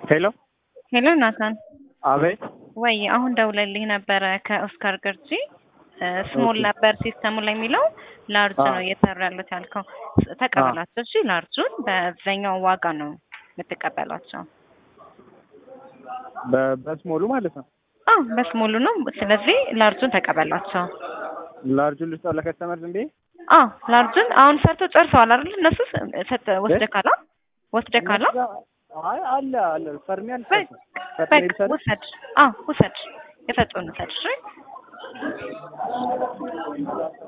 ሄሎ ሄሎ ናታን፣ አቤት። ወይ አሁን ደውለልኝ ነበረ ከኦስካር ገርጂ ስሞል ነበር ሲስተሙ ላይ የሚለው ላርጅ ነው እየሰሩ ያሉት ያልከው። ተቀበላቸው። እሺ ላርጁን በዛኛው ዋጋ ነው የምትቀበላቸው። በ- በስሞሉ ማለት ነው። አዎ በስሞሉ ነው። ስለዚህ ላርጁን ተቀበላቸው። ላርጁን ልስጠው ለከስተመር ዝም ብዬ አዎ ላርጁን አሁን ሰርቶ ጨርሰዋል አይደል? እነሱ ሰጥ ወስደህ ካላ ወስደህ ካላ አይ አለ አለ ፈርሚ አለ በቃ ውሰድ። አዎ ውሰድ፣ የሰጡን ውሰድ። እሺ